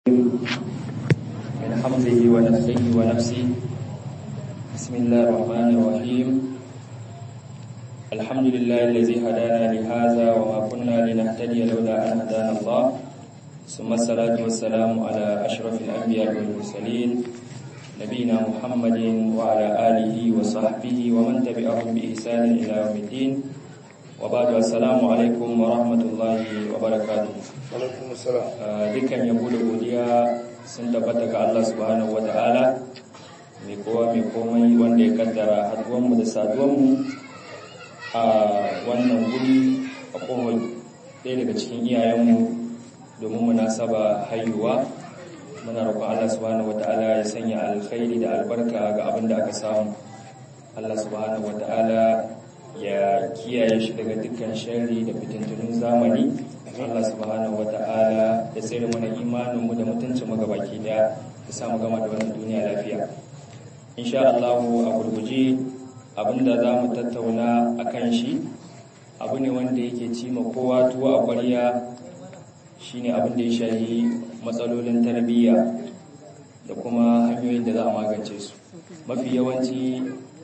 من حمزه ونفخه ونفسه بسم الله الرحمن الرحيم الحمد لله الذي هدانا لهذا وما كنا لنهتدي لولا أن هدانا الله ثم الصلاة والسلام على أشرف الأنبياء والمرسلين نبينا محمد وعلى آله وصحبه ومن تبعهم بإحسان إلى يوم الدين وبعد السلام alaikum wa rahmatullahi wa barakatuh dukkan yabo da godiya sun tabbata ga Allah subhanahu wa ta'ala mai kowa mai komai wanda ya kaddara haduwanmu da saduwanmu a wannan guri a kohon ɗaya daga cikin iyayenmu domin munasaba haihuwa muna roƙon Allah subhanahu wa ta'ala ya sanya alkhairi da albarka ga abin da aka samu Allah subhanahu wa ta'ala ya kiyaye shi daga dukkan sharri da fitintunin zamani Allah subhanahu wata'ala ya tsere mana imaninmu da mutuncin mu gabaki daya ya samu gama da wannan duniya lafiya insha Allah a gurguje abinda za mu tattauna akan shi abu ne wanda yake ci ma kowa tuwo a ƙwarya shine abin da ya shahi matsalolin tarbiyya da kuma hanyoyin da za a magance su mafi yawanci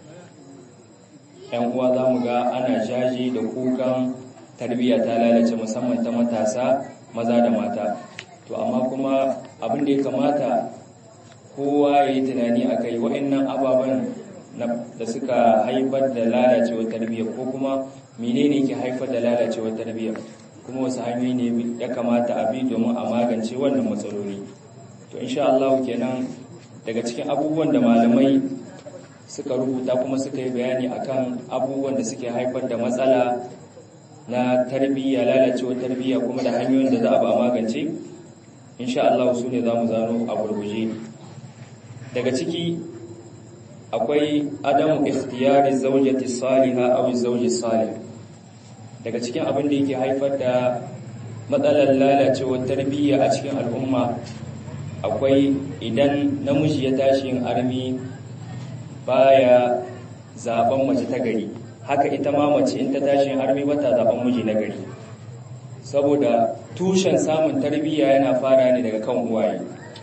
yan uwa za mu ga ana jaji da kukan tarbiyya ta lalace musamman ta matasa maza da mata to amma kuma abin da ya kamata kowa ya yi tunani a kai wa'annan ababen da suka haifar da lalacewar tarbiyya ko kuma menene ke haifar da lalacewar tarbiyya kuma wasu hanyoyi ne ya kamata a bi domin a magance wannan matsaloli to insha Allah kenan daga cikin abubuwan da malamai suka rubuta kuma suka yi bayani akan abubuwan da suke haifar da matsala na tarbiyya lalacewar tarbiyya kuma da hanyoyin da za a ba magance insha Allah su ne za mu zano a gurguje daga ciki akwai adamu ikhtiyari zawjati salihah aw zawji salih daga cikin abin da yake haifar da matsalar lalacewar tarbiyya a cikin al'umma akwai idan namiji ya tashi yin armi baya zaben mace ta gari haka ita ma mace in ta tashi harbi bata zaben miji na gari saboda tushen samun tarbiyya yana fara ne daga kan uwaye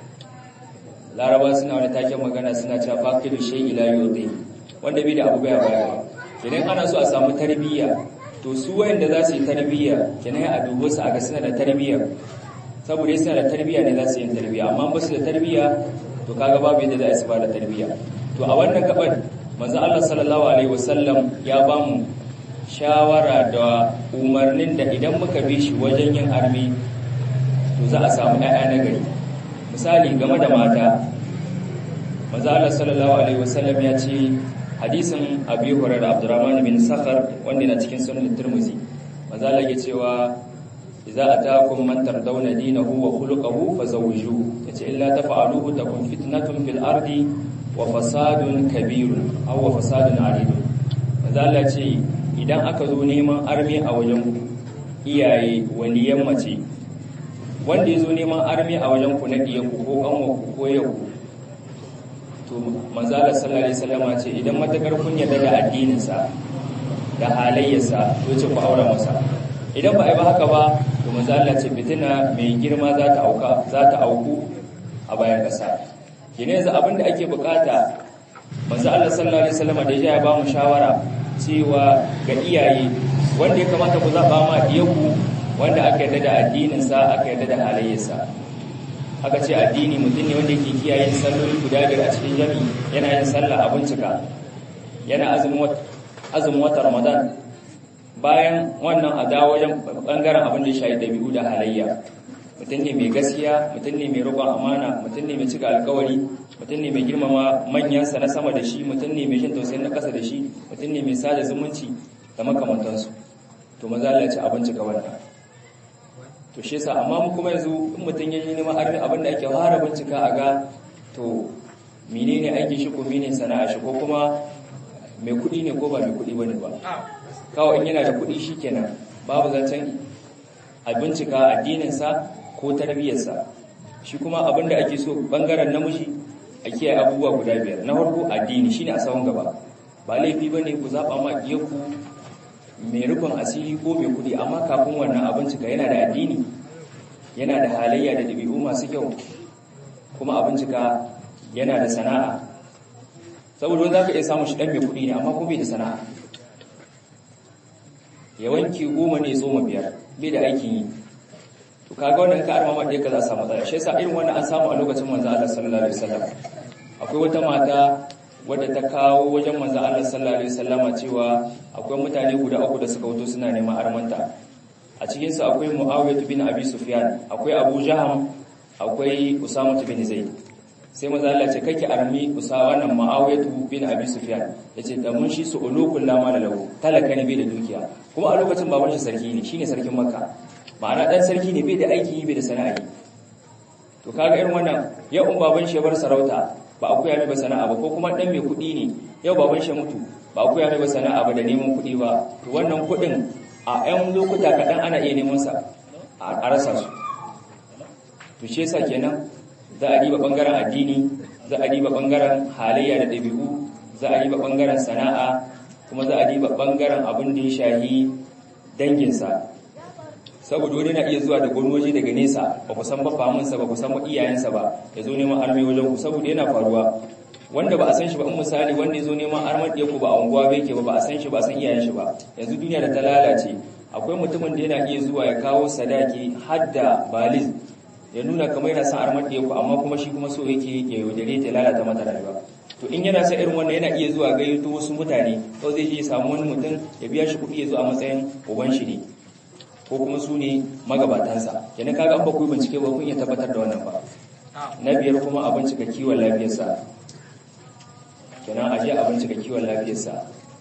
laraba suna wani taken magana suna cewa faqidu shay ila yuti wanda bai da abu baya baya idan ana so a samu tarbiyya to su wayanda za su yi tarbiyya kenan a dubo su a ga suna da tarbiyya saboda suna da tarbiyya ne za su yi tarbiyya amma ba su da tarbiyya to kaga babu yadda za su ba da tarbiyya to a wannan gabar manzo Allah sallallahu alaihi wasallam ya ba mu shawara da umarnin da idan muka bi shi wajen yin armi to za a samu ƴaƴa na gari misali game da mata manzo Allah sallallahu alaihi wasallam ya ce hadisin Abi Hurairah Abdurrahman bin Sakhar wanda yana cikin sunan Tirmidhi manzo Allah ya cewa idza ataakum man tardawna dinahu wa khuluquhu fazawwijuhu yace illa tafa'aluhu takun fitnatun fil ardi wa fasadun kabirun aw wa fasadun aridun manzo Allah ce idan aka zo neman armi a wajen iyaye waliyan mace wanda yazo neman armi a wajen ku na diyanku ko kanwa ku ko yau to manzo Allah sallallahu alaihi wasallam ce idan matakar kun yarda da addinin sa da halayyarsa to ce ku aura masa idan ba ai ba haka ba to manzo Allah ce fitina mai girma za ta auka za ta auku a bayan kasa kene yanzu abin da ake bukata manzo Allah sallallahu alaihi wasallam da ya ba mu shawara cewa ga iyaye wanda ya kamata ku zaba ma diyanku wanda aka yarda da addinin sa aka yarda da halayyarsa aka ce addini mutum ne wanda yake kiyaye salloli guda biyar a cikin jami'i yana yin sallah a bincika yana azumin azumin watan Ramadan bayan wannan a dawo wajen bangaren abin da ya shafi dabi'u da halayya mutum ne mai gaskiya mutum ne mai roƙon amana mutum ne mai cika alkawari mutum ne mai girmama manyansa na sama da shi mutum ne mai jin tausayin na ƙasa da shi mutum ne mai sada zumunci da makamantansu to maza Allah ya ci abinci ga wannan to shi yasa amma mu kuma yanzu in mutum ya yi neman arni abin da ake fara bincika a ga to menene aiki shi ko menene sana'a shi ko kuma mai kuɗi ne ko ba mai kuɗi bane ba kawai in yana da kuɗi shikenan babu zancen a bincika addininsa ko tarbiyyarsa shi kuma abin da ake so bangaren namiji a kiyaye abubuwa guda biyar na farko addini shine a sawon gaba ba laifi bane ku zaba ma ku mai rufin asiri ko mai kudi amma kafin wannan abin cika yana da addini yana da halayya da dabi'u masu kyau kuma a bincika yana da sana'a saboda wanda zaka iya samun shi dan mai kuɗi ne amma kuma bai da sana'a ya wanki goma ne tsoma biyar bai da aikin yi to kaga wannan ka arma ɗaya ka za a samu matsala shi yasa irin wannan an samu a lokacin manzo Allah sallallahu alaihi wasallam akwai wata mata wadda ta kawo wajen manzo Allah sallallahu alaihi wasallam cewa akwai mutane guda uku da suka wuto suna neman armanta a cikin su akwai Muawiyah bin Abi Sufyan akwai Abu Jaham akwai Usama bin Zaid sai manzo Allah ce kake armi Usama wannan Muawiyah bin Abi Sufyan yace da mun shi su ulukul lama da lahu talaka ne bai da dukiya kuma a lokacin baban shi sarki ne shine sarkin Makka ma'ana dan sarki ne bai da aiki bai da sana'a to kaga irin wannan ya um baban shi bar sarauta ba a koya mai ba sana'a ba ko kuma dan mai kuɗi ne yau baban shi mutu ba a koya mai ba sana'a ba da neman kuɗi ba to wannan kuɗin a 'yan lokuta kaɗan ana iya neman sa a rasa su to shi yasa kenan za a diba bangaren addini za a diba bangaren halayya da ɗabi'u za a diba bangaren sana'a kuma za a diba bangaren abin da ya shahi danginsa saboda wani na iya zuwa da wani waje daga nesa ba ku san ba famunsa ba ku san ba iyayensa ba ya zo neman armi wajen ku saboda yana faruwa wanda ba a san shi ba in misali wanda ya zo neman armar ɗaya ku ba a unguwa bai ke ba ba a san shi ba a san iyayen shi ba yanzu duniya da ta lalace akwai mutumin da yana iya zuwa ya kawo sadaki har da baliz ya nuna kamar yana son armar ɗaya ku amma kuma shi kuma so yake ya yaudare ta lalata mata rayuwa to in yana sa irin wannan yana iya zuwa gayyato wasu mutane ko zai je ya samu wani mutum ya biya shi kuɗi ya zo a matsayin uban shi ne ko kuma su ne magabatansa kenan kaga an ba ku bincike ba kun iya tabbatar da wannan ba na biyar kuma a bincika kiwon lafiyarsa kenan a je a bincika kiwon lafiyarsa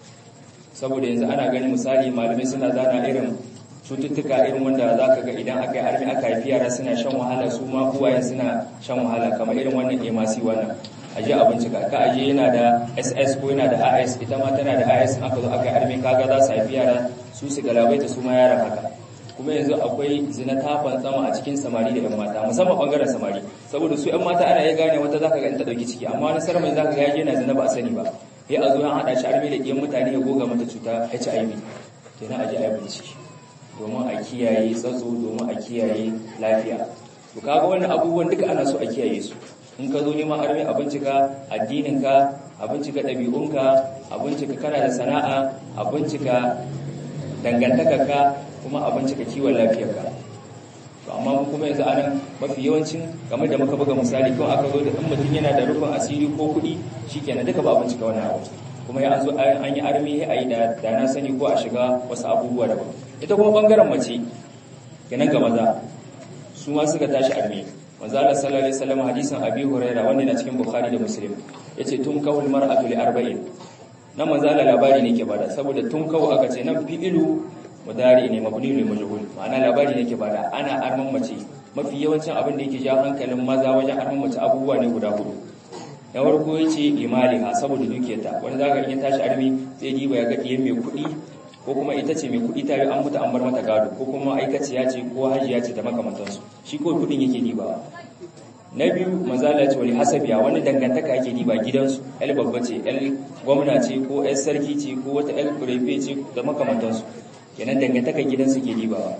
saboda yanzu ana gani misali malamai suna zana irin cututtuka irin wanda za ka ga idan aka yi armi aka haifi yara suna shan wahala su ma uwayen suna shan wahala kamar irin wannan emasi wannan a je a bincika ka aje yana da ss ko yana da as ita ma tana da as aka zo aka yi armi kaga za su haifi yara su su galabaita su ma yaran haka kuma yanzu akwai zina ta fantsama a cikin samari da 'yan mata musamman bangaren samari saboda su 'yan mata ana iya gane wata zaka ga in ta dauki ciki amma wani sarmai zaka ga yaje yana zina ba a sani ba ya a zo an hada shi armi da ɗiyan mutane ya goga mata cuta HIV kenan a ji a bincike domin a kiyaye tsatso domin a kiyaye lafiya to kaga wannan abubuwan duka ana so a kiyaye su in ka zo neman armi a bincika addininka a bincika ɗabi'unka a bincika kana da sana'a a bincika dangantakarka kuma a bincika kiwon lafiyarka to amma mu kuma yanzu anan mafi yawancin game da muka buga misali kawai aka zo da in mutum yana da rufin asiri ko kuɗi shikenan duka ba a bincika wannan abu kuma ya zo an yi armi a yi da na sani ko a shiga wasu abubuwa daban ita kuma bangaren mace kenan ga maza su ma suka tashi armi manzo Allah sallallahu alaihi wasallam hadisin Abi Hurairah wanda na cikin Bukhari da Muslim yace tun kawul mar'atu li arba'in nan manzo Allah labari ne ke bada saboda tun kawo aka ce nan fi'ilu mudari ne mabni lil majhul ma'ana labari ne ke bada ana arman mace mafi yawancin abin da yake jawo hankalin maza wajen arman mace abubuwa ne guda hudu na farko yace imaliha saboda dukiyarta wani zaka in tashi armi sai diba ya ga diyan mai kuɗi ko kuma ita ce mai kuɗi tare an mutu an bar mata gado ko kuma aikaciya ce ko hajiya ce da makamantansu shi ko kuɗin yake diba na biyu manzala ce wani hasabiya wani dangantaka yake diba gidansu el babba ce el gwamna ce ko el sarki ce ko wata el kurefe ce da makamantansu kenan dangantaka gidansu ke dibawa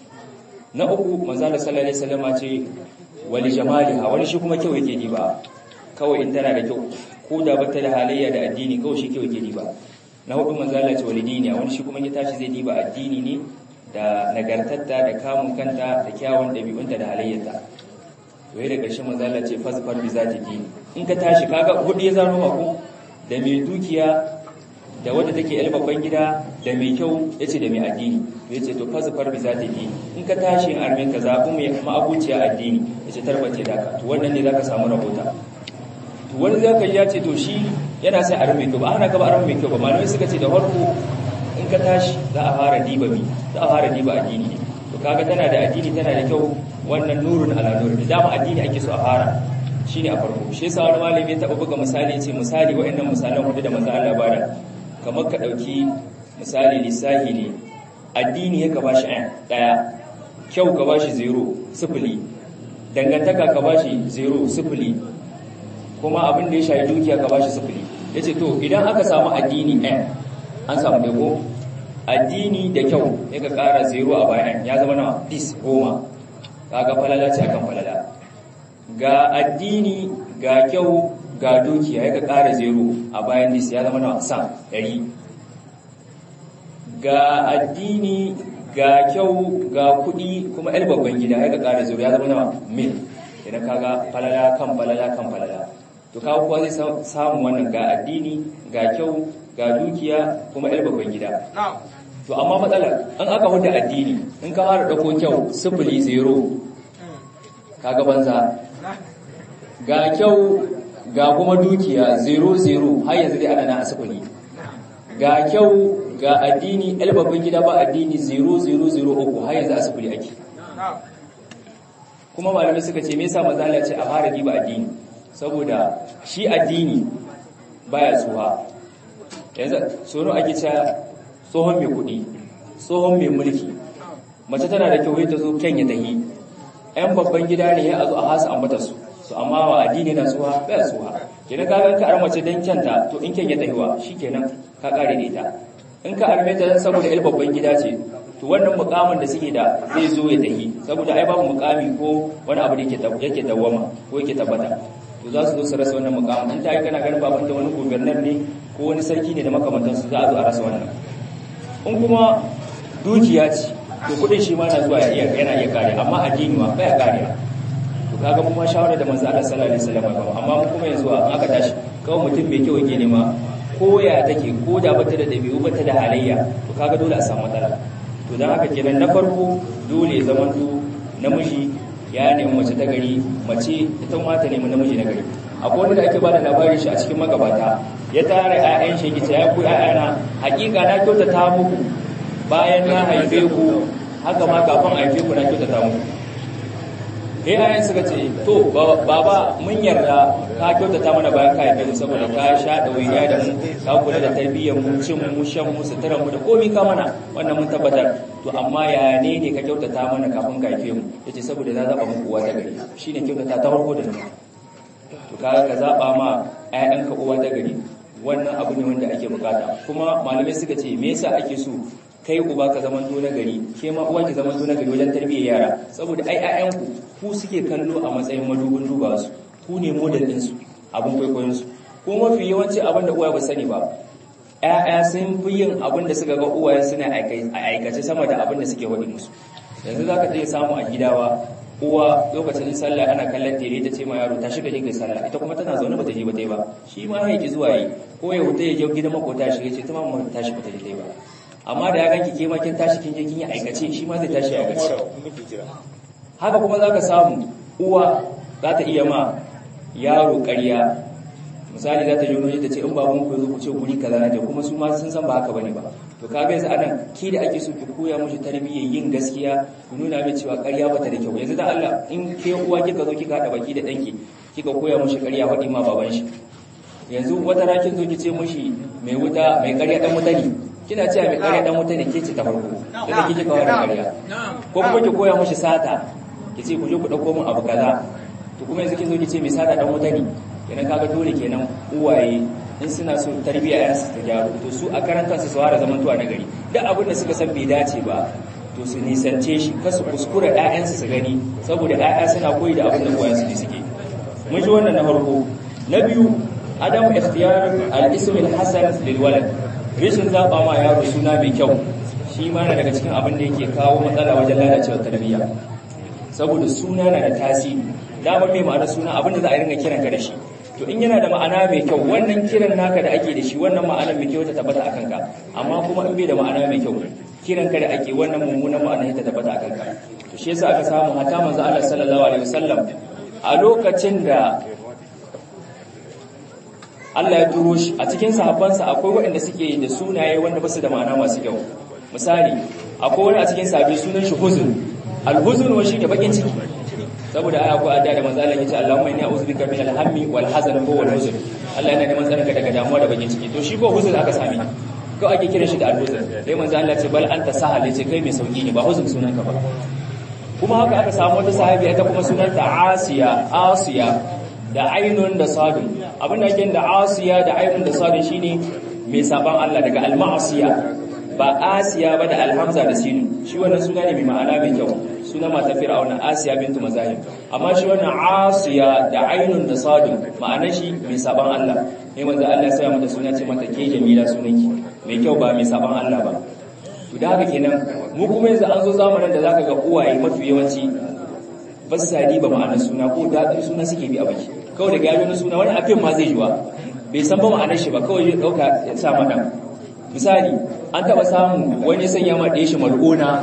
na uku manzala sallallahu alaihi wasallam ce wali jamaliha wani shi kuma kyau yake diba kawai in tana da kyau ko da bata da halayya da addini kawai shi kyau yake diba na hudu manzala ce wali dini wani shi kuma ya tashi zai diba addini ne da nagartarta da kamun kanta da kyawun ɗabi'unta da halayyarta to da ƙarshe manzala ce fasfar bi zati dini in ka tashi kaga hudu ya zano mako da mai dukiya da wadda take yar babban gida da mai kyau yace da mai addini to yace to fasfar bi zati dini in ka tashi in armin ka zabi mai ma'abuciya addini yace tarbace da ka to wannan ne zaka samu rahota to wani zaka ya ce to shi yana sai armi mai kyau ba ana gaba armi mai kyau ba malamai suka ce da farko in ka tashi za a fara diba mi za a fara diba addini ne to kaga tana da addini tana da kyau wannan nurun ala nurun da dama addini ake so a fara shine a farko shi yasa wani malami ya taba buga misali yace misali waɗannan misalan hudu da manzo Allah bada kamar ka dauki misali lissahi ne addini ya ka bashi ɗaya daya kyau ka bashi zero sifili dangantaka ka bashi zero sifili kuma abin da ya shafi dukiya ka bashi sifili yace to idan aka samu addini ɗaya an samu ɗaya addini da kyau ya ka ƙara zero a bayan ya zama na dis goma kaga falala ce akan falala ga addini ga kyau ga dukiya ya ka ƙara zero a bayan dis ya zama na san ɗari ga addini ga kyau ga kuɗi kuma el babban gida ya ka ƙara zero ya zama na mil idan kaga falala kan falala kan falala to kawo kuwa zai samu wannan ga addini ga kyau ga dukiya kuma el babban gida to amma matsalar an aka huda addini in ka fara dauko kyau sifili zero kaga banza ga kyau ga kuma dukiya zero zero har yanzu dai ana na asifili ga kyau ga addini albabin gida ba addini zero zero zero uku har yanzu asifili ake kuma malamai suka ce me yasa manzo Allah ce a fara diba addini saboda shi addini baya tsuha yanzu sono ake cewa tsohon mai kuɗi tsohon mai mulki mace tana da kyau ta zo kyan ya tahi ‘yan babban gida ne ya zo a hasa ambata su su amma wa addini na tsuwa bai tsuwa kenan ka ka ar mace dan kyanta to in kyan ya tahiwa shikenan ka kare da ita in ka arme ta saboda ‘yan babban gida ce to wannan mukamin da suke da zai zo ya tahi saboda ai babu mukami ko wani abu da yake yake dawama ko yake tabbata to za su zo su rasa wannan mukamin in ta yi kana ganin baban da wani gubernar ne ko wani sarki ne da makamantansu za a zo a rasa wannan in kuma dukiya ce to kudin shi ma na zuwa yana iya kare amma addini ma baya kare to kaga mu ma shawara da manzo Allah sallallahu alaihi wasallam ba amma mu kuma yanzu an aka tashi kawai mutum mai kyau yake nema ko ya take ko da bata da dabi'u bata da halayya to kaga dole a samu matsala to dan haka kenan na farko dole zaman to namiji ya nemi mace ta gari mace ita ma ta nemi namiji na gari akwai wanda ake bada labarin shi a cikin magabata ya tare ƴaƴan shi gita ya ku ƴaƴana hakika na kyautata muku bayan na haife ku haka ma kafin haife ku na kyautata muku eh ƴaƴan suka ce to baba mun yarda ka kyautata mana bayan ka haife mu saboda ka sha ɗawainiya da mu ka kula da tarbiyyar mu cin mu shan mu suturar mu da komai ka mana wannan mun tabbatar to amma ya ne ne ka kyautata mana kafin ka haife mu yace saboda na zaba muku uwa ta gari shine kyautata ta farko da nan to kaga ka zaba ma ƴaƴanka uwa ta gari wannan abu ne wanda ake bukata kuma malamai suka ce me yasa ake so kai uba ka zaman to na gari ke ma uwa ki zaman to na gari wajen tarbiyyar yara saboda ai ƴaƴanku ku suke kallo a matsayin madubin duba su ku ne model din su abin kwaikwayon su ko mafi yawanci abin da uwa ba sani ba ƴaƴa sun fi yin abin da suka ga uwaye suna aikace sama da abin da suke wadi musu yanzu zaka iya samu a gidawa uwa lokacin sallah ana kallon tere ta ce ma yaro ta shiga kai sallah ita kuma tana zaune bata je bata yi ba shi ma ya ki zuwa yi ko ya huta ya je gidan makota shi ce ta ma mu tashi bata je ba amma da ya ganki ke ma kin tashi kin je kin yi aikace shi ma zai tashi ya aikace haka kuma zaka samu uwa za ta iya ma yaro ƙarya misali za ta yi wani ta ce in babun ku zo ku ce guri kaza na je kuma su ma sun san ba haka bane ba to kaga yanzu anan ki da ake so ki koya mushi tarbiyyar yin gaskiya ku nuna mai cewa ƙarya bata da kyau yanzu da Allah in ke uwa kika zo kika hada baki da danki kika koya mushi ƙarya faɗi ma baban shi yanzu wata rakin zo ki ce mushi mai wuta mai ƙarya dan wuta ne kina cewa mai ƙarya dan wuta ne ke ce ta farko da kike kawo da ƙarya ko kuma ki koya mushi sata ki ce ku je ku dauko min abu kaza to kuma yanzu kin zo ki ce mai sata dan wuta ne kenan kaga dole kenan uwaye in suna so tarbiyya yan su ta gyaru to su a karan kansu su fara zaman tuwa na gari duk abin da suka san bai dace ba to su nisance shi kasu kuskura ƴaƴansu su gani saboda ƴaƴa suna koyi da abin da uwayen su suke mun ji wannan na farko na biyu adam ikhtiyar al-ism al-hasan lil walad rishin zaba ma yaro suna mai kyau shi ma na daga cikin abin da yake kawo matsala wajen lalacewar tarbiyya saboda suna na da tasiri damar mai ma'ana suna abin da za a ringa kiran ka da shi to in yana da ma'ana mai kyau wannan kiran naka da ake da shi wannan ma'ana mai kyau ta tabbata a kanka amma kuma in bai da ma'ana mai kyau kiran ka da ake wannan mummunan ma'ana ta tabbata a kanka to shi yasa aka samu hata manzo Allah sallallahu alaihi wasallam a lokacin da Allah ya turo shi a cikin sahabbansa akwai waɗanda suke da sunaye wanda ba su da ma'ana masu kyau misali akwai wani a cikin sahabbai sunan shi huzun al-huzun wa shi da bakin ciki saboda aya ko adda da manzo Allah yace Allahumma inni a'udhu bika min al-hammi wal hazan ko wal huzn Allah yana neman tsaronka daga damuwa da bakin ciki to shi ko huzn aka sami ko ake kiran shi da al-huzn sai manzo Allah ce bal anta sahal yace kai mai sauki ne ba huzn sunanka ba kuma haka aka samu wata sahabi ita kuma sunanta Asiya Asiya da ainun da sadun abin da yake da Asiya da ainun da sadun shine mai saban Allah daga al-ma'asiya ba asiya ba da alhamza da sinu shi wannan suna ne mai ma'ana mai kyau suna mata fir'auna asiya bintu mazahim amma shi wannan asiya da ainun da sadun ma'anar shi mai saban Allah ne manzo Allah ya sa mata suna ce mata ke jamila sunanki mai kyau ba mai saban Allah ba to da haka kenan mu kuma yanzu an zo zamanin da zaka ga uwaye mafi yawanci ba su sadi ba ma'anar suna ko daɗin suna suke bi a baki kawai da gado na suna wani afin ma zai yiwa bai san ba ma'anar shi ba kawai ya ɗauka ya sa mana misali an taɓa samu wani sanya ma ɗaya shi mal'una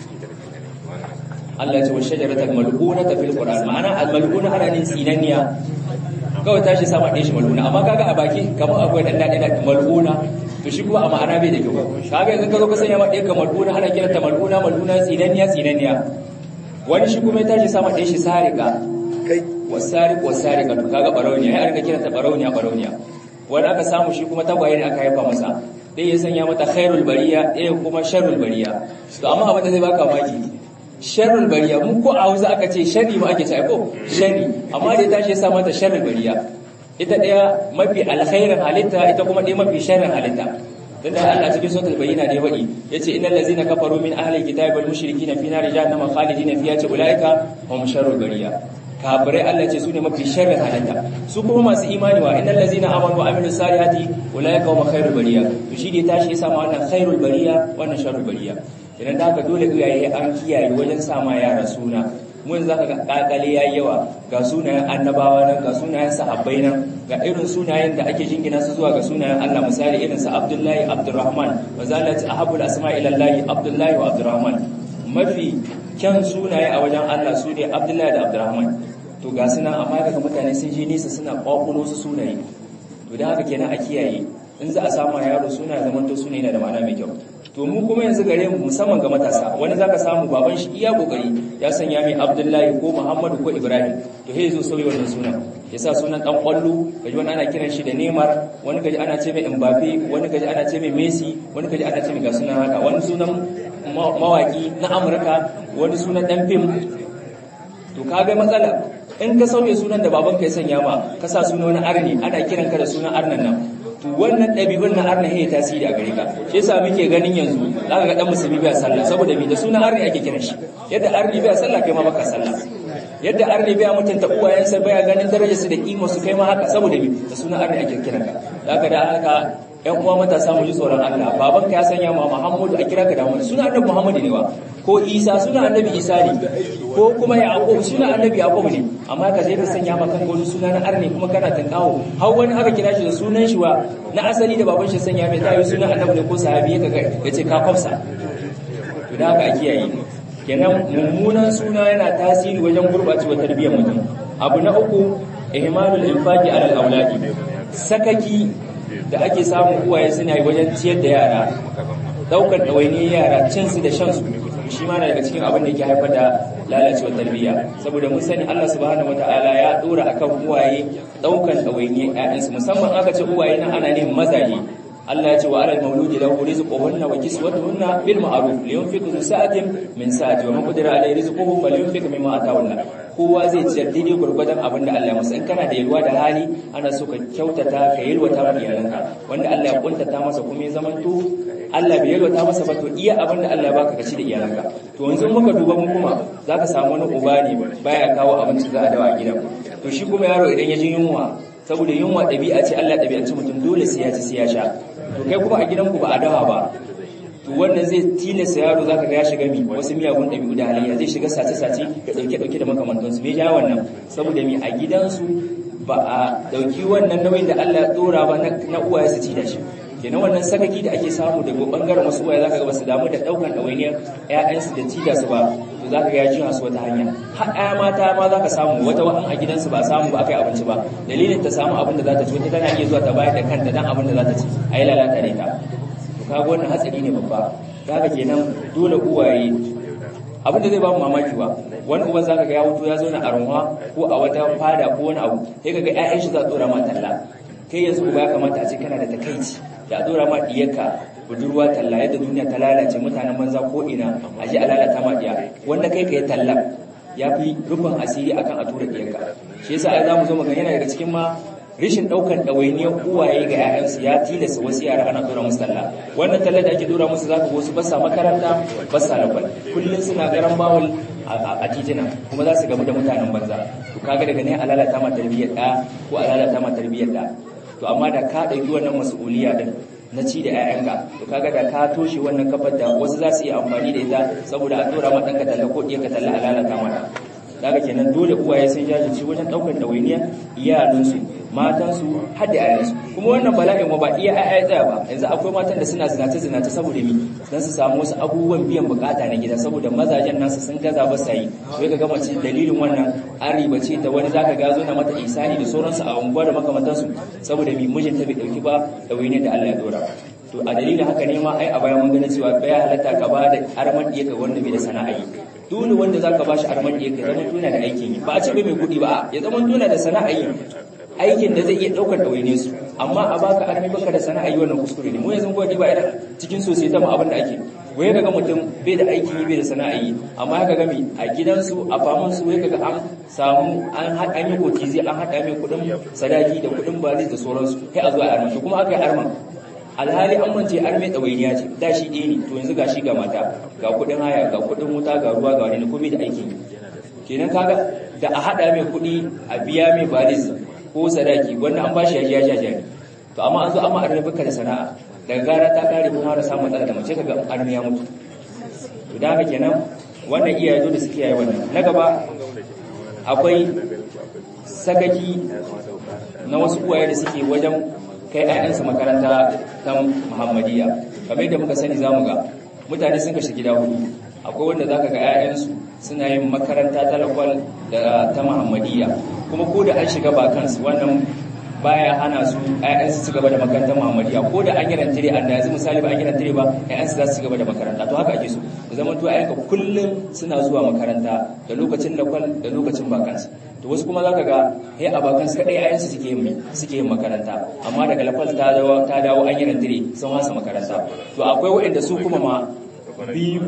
Allah ce wa shajaratar mal'una ta fil Qur'an ma'ana al-mal'una ana ne tsinaniya kawai tashi sama ɗaya shi mal'una amma kaga a baki kamar akwai ɗan daɗi da mal'una to shi kuma a ma'ana bai da kyau kaga yanzu ka zo ka sanya ma ɗaya ka mal'una ana kiranta mal'una mal'una tsinaniya tsinaniya wani shi kuma ya tashi sama ɗaya shi sarika wasariq wasariqa to kaga barauniya ya rika kiranta barauniya barauniya wani aka samu shi kuma tagwaye ne aka haifa masa ɗaya ya sanya mata khairul bariya ɗaya kuma sharrul bariya to amma abin da zai baka maki sharrul bariya mun ko a Hausa aka ce sharri ma ake cewa ko sharri amma da ya tashi ya sa mata sharrul bariya ita ɗaya mafi alkhairin halitta ita kuma ɗaya mafi sharrin halitta dan da Allah cikin suratul bayyina da ya faɗi yace innal ladzina kafaru min ahli kitabi wal mushrikina fi nari jahannama khalidina fiha ce ulaika hum sharrul bariya kafirai Allah ce su ne mafi sharrin halitta su kuma masu imani wa innal ladzina amanu wa amilus salihati ulaika hum khairul bariya to shi ne tashi ya sama wannan khairul bariya wannan sharrul bariya idan da haka dole iyaye an kiyaye wajen sama yara suna mun zaka ga kakale yayi yawa ga sunayen annabawa nan ga sunayen sahabbai nan ga irin sunayen da ake jingina su zuwa ga sunayen Allah misali irin sa Abdullahi Abdurrahman wazalati ahabul asma ila Allah Abdullahi wa Abdurrahman mafi kyan sunaye a wajen Allah su ne Abdullahi da Abdurrahman to ga sunan amma daga mutane sun je nisa suna kwakulo su sunaye to da haka kenan a kiyaye in za a samu yaro suna zaman to sune yana da ma'ana mai kyau to mu kuma yanzu gare mu musamman ga matasa wani zaka samu baban shi iya kokari ya sanya mai Abdullahi ko Muhammadu ko Ibrahim to he zo sauyi wannan sunan yasa sunan dan kwallo kaji wani ana kiran shi da Neymar wani kaji ana ce mai Mbappe wani kaji ana ce mai Messi wani kaji ana ce mai ga sunan haka wani sunan mawaki na Amurka wani sunan dan fim to kaga matsala in ka sauye sunan da babanka ya sanya ma ka sa sunan wani arni ana kiranka da sunan arnan nan to wannan ɗabi'un na arna ya tasiri a gare ka shi yasa muke ganin yanzu zaka ga dan musulmi bai sallah saboda me da sunan arni ake kiran shi yadda arni bai sallah kai ma baka sallah yadda arni bai mutunta uwayensa bai ganin darajarsu da kima su kai ma haka saboda me da sunan arni ake kiran ka zaka da haka ƴan uwa matasa mu ji tsoron Allah babanka ya sanya ma Muhammadu a kira ka da Muhammadu suna annabi Muhammadu ne wa ko Isa suna annabi Isa ne ko kuma Yaqub suna annabi Yaqub ne amma ka je ka sanya ma kanka wani suna na arne kuma kana tankawo har wani aka kira shi da sunan shi wa na asali da baban shi sanya mai tayi sunan annabi ne ko sahabi ya ga yace ka kwafsa to da haka a kiyaye kenan mummunan suna yana tasiri wajen gurbacewa tarbiyyar mutum abu na uku ihmalul infaqi ala al-auladi sakaki da ake samun uwaye suna yi wajen ciyar da yara daukar ɗawainiyar yara cinsu da shansu shi ma na daga cikin abin da yake haifar da lalacewar tarbiyya saboda mun sani Allah subhanahu wataala ya dora akan uwaye daukar ɗawainiyar ƴaƴansu musamman aka ce uwaye nan ana ne mazaje Allah ya ce wa alal mauludi lahu rizquhunna wa kiswatuhunna bil ma'ruf liyunfiqu zu sa'atin min sa'ati wa man qadira alayhi rizquhu falyunfiq mimma ataahu Allah kowa zai ciyar daidai gurgurdan abin da Allah ya masa in kana da yalwa da hali ana so ka kyautata ka yalwata ma iyalanka wanda Allah ya kuntata masa kuma ya zamanto Allah bai yalwata masa ba to iya abin da Allah ya baka kaci da iyalanka to yanzu muka duba mu kuma zaka samu wani uba ne baya kawo abinci za a dawa a gidan to shi kuma yaro idan ya ji yunwa saboda yunwa ɗabi'a ce Allah ɗabi'anci mutum dole sai ya ci sai ya sha to kai kuma a gidanku ba a dawa ba to wannan zai tilasta yaro zaka ga ya shiga mi wasu miyagun ɗabi'u da halayya zai shiga sace-sace da ɗauke-ɗauke da makamantansu me ja wannan saboda mi a gidansu ba a ɗauki wannan nauyin da Allah ya ɗora ba na uwaye su ci da shi kenan wannan sakaki da ake samu daga bangaren wasu uwaye zaka ga basu damu da ɗaukan ɗawainiyar ƴaƴansu da ci da su ba to zaka ga ya ji su wata hanya har ƴaya mata ma zaka samu wata wa'an a gidansu ba samu ba kai abinci ba dalilin ta samu abin da za ta ci wata tana iya zuwa ta bayar da kanta dan abin da za ta ci ayi lalata ne ta kaga wannan hatsari ne babba kaga kenan dole uwaye abin da zai ba mu mamaki ba wani uban zaka ga ya wuto ya zo na arunwa ko a wata fada ko wani abu sai kaga ƴaƴan shi za su dora ma talla kai yanzu uba ya kamata a ce kana da takaici ya dora ma diyarka budurwa talla yadda duniya ta lalace mutanen banza ko ina a ji a lalata ma diya wanda kai kai talla ya fi rufin asiri akan a tura diyarka shi yasa ai zamu zo mu ga yana daga cikin ma rishin daukan ɗawainiyar uwaye ga 'ya'yansu ya tilasta wasu yara ana dora musu talla wannan talla da ake dora musu zaka wasu ba sa makaranta ba sa lakwal kullum suna garan bawul a titina kuma za su gamu da mutanen banza to kaga daga ne a lalata ma tarbiyyar ɗa ko a lalata ma tarbiyyar ɗa to amma da ka ɗauki wannan mas'uliya din na ci da 'ya'yanka to kaga da ka toshe wannan kafar da wasu za su yi amfani da ita saboda a dora ma ɗanka talla ko ɗiyarka talla a lalata mata daga kenan dole uwaye sun jajirce wajen ɗaukar ɗawainiya iyalinsu matansu har da ayansu kuma wannan bala'in ba iya ayaya tsaya ba yanzu akwai matan da suna zinace zinace saboda mi dan su samu wasu abubuwan biyan bukata na gida saboda mazajen nasu sun gaza ba sa yi sai ka ga mace dalilin wannan an ribace ta wani zaka ga zo na mata isani da sauransu a unguwa da makamantansu saboda mi mijinta bai dauki ba ɗawainiyar da Allah ya dora to a dalilin haka ne ma ai a baya mun gani cewa bai halatta ka ba da arman ka wanda bai da sana'a yi dole wanda zaka bashi arman ka zama tuna da aikin yi ba a ce bai mai kuɗi ba ya zama tuna da sana'a yi aikin da zai iya daukar ɗawaine su amma a baka armi baka da sana'a yi wannan kuskure ne mu yanzu gwadi ba irin cikin sosai ta mu abin da ake waye kaga mutum bai da aiki bai da sana'a yi amma kaga mi a gidansu a faman su waye kaga an samu an an yi kotizi an hada mai kudin sadaki da kudin balis da sauransu kai a zuwa arman to kuma aka yi arman alhali an mance arme ɗawainiya ce da shi ɗaya ne to yanzu ga shi ga mata ga kudin haya ga kudin wuta ga ruwa ga wani komai da aikin kenan kaga da a hada mai kudi a biya mai balis ko sadaki wannan an bashi yaji yaji yaji to amma an zo amma an rabuka da sana'a daga gara ta kare kuma har samu matsala da mace kaga an ya mutu to da haka kenan wannan iyaye zo da suke yayi wannan na gaba akwai sakaki na wasu uwaye da suke wajen kai ƴaƴansu makaranta ta Muhammadiyya kamar yadda muka sani zamu ga mutane sun kashe gida hudu akwai wanda zaka ga ƴaƴansu suna yin makaranta ta lakwal da ta Muhammadiyya kuma ko da an shiga ba kansu wannan baya hana su ƴaƴansu su gaba da makarantar Muhammadiyya ko da an yi rantare an da yanzu misali ba an yi rantare ba ƴaƴansu za su gaba da makaranta to haka ake so da zaman to ƴaƴanka kullum suna zuwa makaranta da lokacin lakwal da lokacin bakansu to wasu kuma zaka ga he a bakansu kadai ƴaƴansu suke yin suke yin makaranta amma daga lakwal ta dawo ta dawo an yi rantare sun hasa makaranta to akwai waɗanda su kuma ma biyu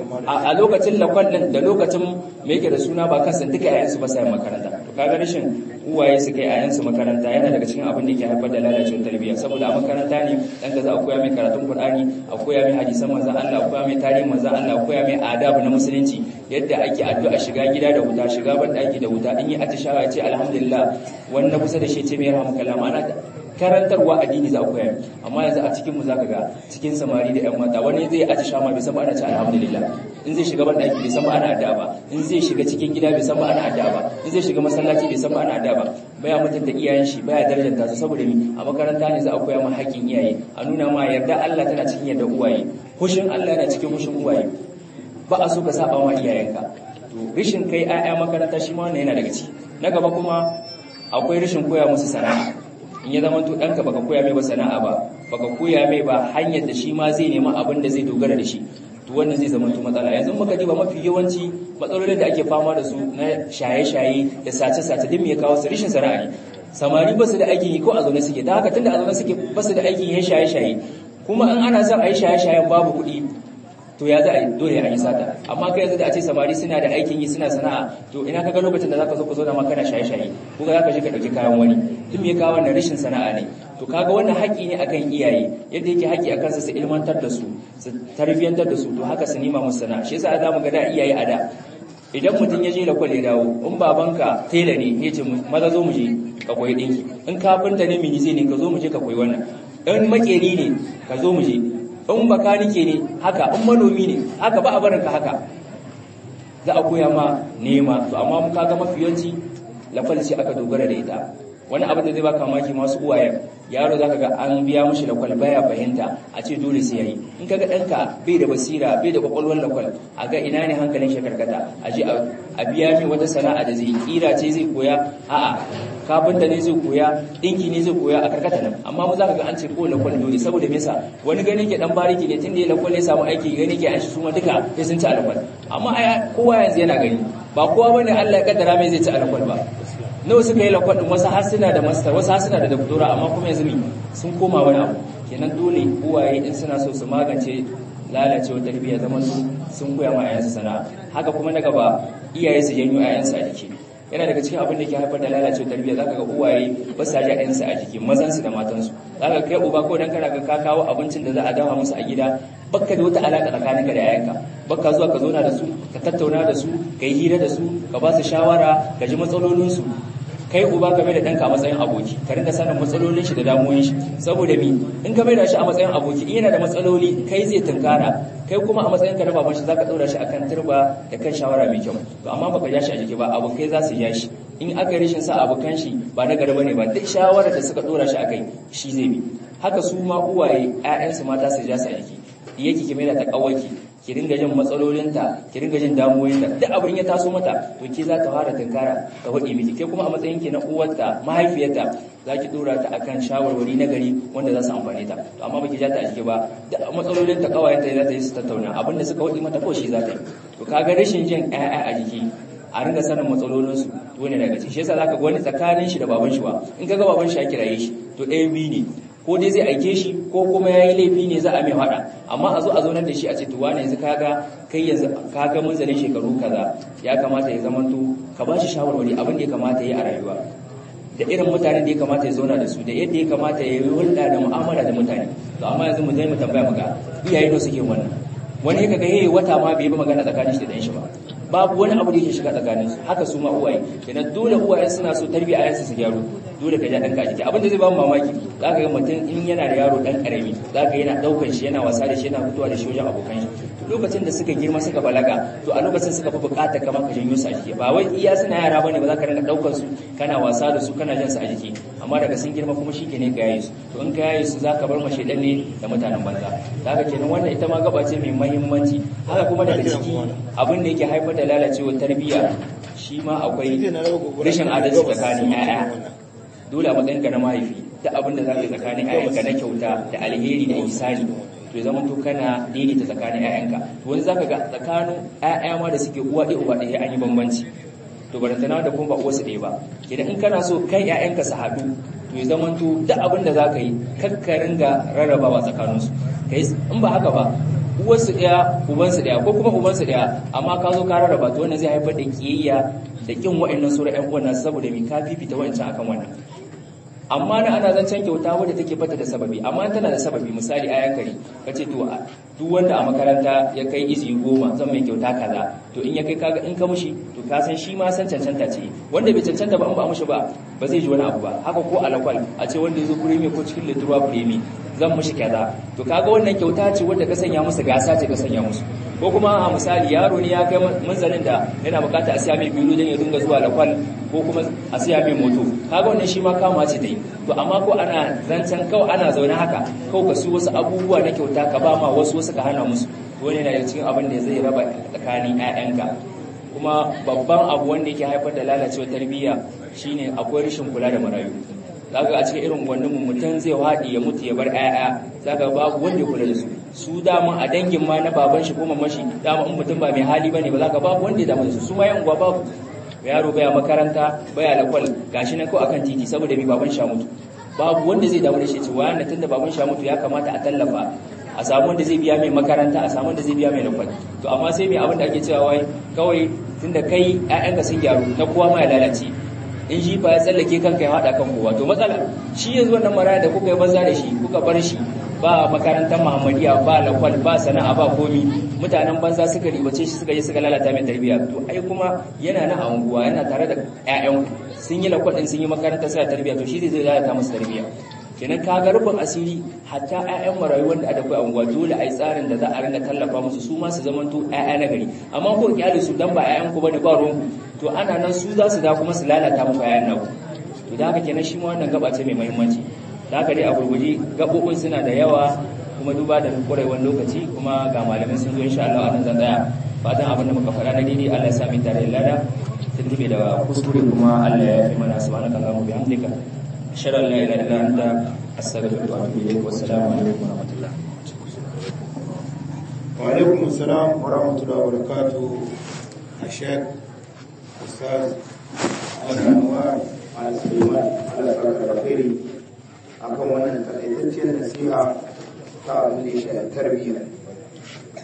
a lokacin lakwal din da lokacin me yake da suna ba kansa duka yayansu ba sai makaranta to kaga rashin uwaye su kai yayansu makaranta yana daga cikin abin da yake haifar da lalacewar tarbiyya saboda a makaranta ne dan ka za a koya mai karatun Qur'ani a koya mai hadisan manzon Allah a koya mai tarihin manzon Allah a koya mai adabu na musulunci yadda ake addu'a shiga gida da wuta shiga ban daki da wuta in yi atishawa ya ce alhamdulillah wannan kusa da shi ce mai rahmukallah ma'ana karantarwa addini za a koya amma yanzu a cikin mu zaka ga cikin samari da yan mata wani zai aji shama bai san ba ana ce alhamdulillah in zai shiga ban daki bai san ba ana addu'a ba in zai shiga cikin gida bai san ba ana addu'a ba in zai shiga masallaci bai san ba ana addu'a ba baya mutunta iyayen shi baya darajanta su saboda mi a makaranta ne za a koya ma haƙƙin iyaye a nuna ma yarda Allah tana cikin yarda uwaye hushin Allah yana cikin hushin uwaye ba a so ka saba ma iyayenka to rishin kai 'ya'ya makaranta shi ma wannan yana daga ciki na gaba kuma akwai rishin koya musu sana'a in ya zama to ɗanka baka koya mai ba sana'a ba baka koya mai ba hanyar da shi ma zai nema abin da zai dogara da shi to wannan zai zama to matsala yanzu muka ji ba mafi yawanci matsalolin da ake fama da su na shaye-shaye da sace-sace din me ya kawo su rishin sana'a ne samari ba su da aikin yi ko a zaune suke da haka tunda a zaune suke ba su da aikin yin shaye-shaye kuma in ana son a yi shaye-shayen babu kuɗi to ya za a yi dole a yi sata amma kai yanzu da a ce samari suna da aikin yi suna sana'a to ina kaga lokacin da zaka zo ka zo da ma kana shaye-shaye ko zaka je ka dauki kayan wani tun me kawo wannan rashin sana'a ne to kaga wannan haƙi ne akan iyaye yadda yake haƙi akan su su ilmantar da su su tarbiyantar da su to haka su nima musu sana'a shi yasa za mu ga da iyaye a da idan mutum ya je da kwale dawo in babanka tela ne ya ce maza zo mu je ka koyi dinki in kafinta ne mini zai ne ka zo mu je ka koyi wannan in makeri ne ka zo mu je in bakanike ne haka in manomi ne haka ba a barin ka haka za a koya ma nema to amma mu kaga mafi yawanci lafalci aka dogara da ita wani abin da zai baka maki masu uwaye yaro zaka ga an biya mishi lakwal baya fahimta a ce dole sai yayi in kaga danka bai da basira bai da kwakwalwar lakwal a ga ina ne hankalin shi karkata a je a biya mai wata sana'a da zai kira ce zai koya a'a kafinta ne zai koya dinki ne zai koya a karkata nan amma mu zaka ga an ce ko lakwal dole saboda me yasa wani gani ke dan bariki ne tunda ya lakwal ya samu aiki gani ke an shi suma duka sai sun ci alakwal amma kowa yanzu yana gani ba kowa bane Allah ya kaddara mai zai ci alakwal ba nawa suka yi lakwadin wasu har suna da master wasu har suna da doktora amma kuma yanzu sun koma wani abu kenan dole uwaye in suna so su magance lalacewar tarbiyya zaman su sun koya ma ayansu sana'a haka kuma na gaba iyaye su janyo ayansu a jiki yana daga cikin abin da ke haifar da lalacewar tarbiyya zaka ga uwaye ba sa ja ɗansu a jiki mazan su da matan su zaka kai uba ko dan kana ga ka kawo abincin da za a dafa musu a gida bakka da wata alaka tsakaninka da yayanka bakka zuwa ka zauna da su ka tattauna da su ka yi hira da su ka ba su shawara ka ji matsalolin su kai uba ka mai da ɗanka a matsayin aboki ka rinka sanin matsalolin shi da damuwoyin shi saboda mi in ka mai da shi a matsayin aboki in yana da matsaloli kai zai tunkara kai kuma a matsayin ka na baban shi zaka ɗaura shi akan turba da kan shawara mai kyau to amma baka ja shi a jiki ba abokai za su ja shi in aka yi rashin sa abokan shi ba na gari bane ba duk shawarar da suka ɗora shi akai shi zai bi haka su ma uwaye ƴaƴansu mata su ja su a jiki yake ki mai da ta kawaki ki ringa jin matsalolinta ki ringa jin damuwoyinta duk abin ya taso mata to ke za ta fara tunkara ta hudi miki ke kuma a matsayin ki na uwarta mahaifiyarta za ki dora ta akan shawarwari na gari wanda za su amfane ta to amma baki ja ta a jiki ba duk matsalolinta kawayenta za ta yi su tattauna abin da suka hudi mata ko shi za ta yi to kaga rashin jin ƴaƴa a jiki a ringa sanin matsalolinsu to ne daga ciki shi yasa zaka ga wani tsakanin shi da baban shi ba in kaga baban shi ya kiraye shi to ɗayan biyu ne ko dai zai aike shi ko kuma ya yi laifi ne za a mai faɗa amma a zo a zaunar da shi a ce tuwa ne yanzu kaga kai yanzu kaga munzalin shekaru kaza ya kamata ya zamanto ka ba shi shawarwari abin da ya kamata ya yi a rayuwa da irin mutanen da ya kamata ya zauna da su da yadda ya kamata ya yi hulɗa da mu'amala da mutane to amma yanzu mu zai mu tambaya muga iyaye ne suke wannan wani kaga yayi wata ma bai ba magana tsakanin shi da dan shi ba babu wani abu da yake shiga tsakanin su haka su ma uwaye kenan dole uwaye suna so tarbiyya ayansu su gyaru dole ka ja danka a jiki abin da zai ba mu mamaki zaka ga mutum in yana da yaro dan karami zaka yana daukan shi yana wasa da shi yana fitowa da shi wajen abokan shi to lokacin da suka girma suka balaga to a lokacin suka fi bukatar kamar ka janyo su a jiki ba wai iya suna yara bane ba za ka rinka daukar su kana wasa da su kana jan su a jiki amma daga sun girma kuma shi ne ka yaye su to in ka yaye su zaka bar mashi dan ne da mutanen banza zaka kenan wannan ita ma gaba ce mai muhimmanci haka kuma daga ciki abin da yake haifar da lalacewar tarbiyya shi ma akwai rashin adalci tsakanin 'ya'ya dole a matsayinka na mahaifi ta abin da za ka yi tsakanin 'ya'yanka na kyauta da alheri da ihsani to zama to kana daidaita tsakanin 'ya'yanka to wani zaka ga tsakanin 'ya'ya ma da suke uwa ɗaya uba ɗaya an yi bambanci to barantana da kuma ba uwarsu ɗaya ba idan in kana so kai 'ya'yanka su haɗu to ya zama to duk abin da za ka yi kakkarin ga rarrabawa tsakaninsu in ba haka ba uwarsu ɗaya ubansu ɗaya ko kuma ubansu ɗaya amma ka zo ka rarraba to wannan zai haifar da kiyayya da kin wa'annan sura ƴan uwan nasu saboda me ka fifita wa'ancan akan wannan amma na ana zancen kyauta wadda take bata da sababi amma tana da sababi misali ayan kare kace to duk wanda a makaranta ya kai izi goma zan mai kyauta kaza to in ya kai kaga in ka mushi to ka san shi ma san cancanta ce wanda bai cancanta ba in ba mushi ba ba zai ji wani abu ba haka ko alakwal a ce wanda ya zo kuremi ko cikin lituwa kuremi zan mushi kaza to kaga wannan kyauta ce wadda ka sanya musu gasa ce ka sanya musu ko kuma a misali yaro ne ya kai manzalin da yana bukata a siya mai biyu don ya dinga zuwa lakwal ko kuma a siya mai moto kaga wannan shi ma kama ce ta yi to amma ko ana zancen kawai ana zaune haka kawai ka su wasu abubuwa na kyauta ka ba ma wasu wasu ka hana musu wani na da cikin abin da zai raba tsakanin 'ya'yanka kuma babban abu wanda yake haifar da lalacewa tarbiyya shine akwai rashin kula da marayu zaka a cikin irin wannan mutum zai haɗi ya mutu ya bar ƴaƴa zaka babu wanda ya kula da su su dama a dangin ma na baban shi ko mamashi dama in mutum ba mai hali bane ba zaka babu wanda ya damu da su su ma yan uwa babu yaro baya makaranta baya lakwal gashi nan ko akan titi saboda mai baban sha mutu babu wanda zai damu da shi cewa yana tunda baban sha mutu ya kamata a tallafa a samu wanda zai biya mai makaranta a samu wanda zai biya mai lakwal to amma sai mai abin da ake cewa wai kawai tunda kai ƴaƴanka sun gyaru na kowa ma ya lalace in shi fa ya tsallake kanka ya haɗa kan kowa to matsala shi yanzu wannan maraya da kuka yi banza da shi kuka bar shi ba makarantar muhammadiya ba lakwal ba sana'a ba komi mutanen banza suka ribace shi suka yi suka lalata mai tarbiyya to ai kuma yana na anguwa yana tare da ƴaƴan sun yi lakwal din sun yi makarantar suna tarbiyya to shi zai lalata musu tarbiyya kenan ka ga rufin asiri hatta ƴaƴan marayu wanda ada kai anguwa dole ai tsarin da za a rinka tallafa musu su ma su zamanto ƴaƴa na gari amma ko kyale su dan ba ƴaƴan ku bane ba ruwan to ana nan su za su da kuma su lalata muku ƴaƴan naku to da haka kenan shi ma wannan gaba ce mai muhimmanci da haka dai a gurguje gabobin suna da yawa kuma duba da kurewar lokaci kuma ga malamai sun zo insha Allah anan zan tsaya fatan abin da muka faɗa na daidai Allah ya sa mu tare da lada tuntube da kuskure kuma Allah ya fi mana subhanaka allahumma bihamdika ashhadu an la ilaha illa anta astaghfiruka wa atubu ilayk wa assalamu alaikum wa rahmatullah wa alaikum assalam wa rahmatullahi wa barakatuh ashek ustaz al-anwar al-sulaiman al-farqari akan wannan takaitaccen nasiha ta abin da ya shafi tarbiyya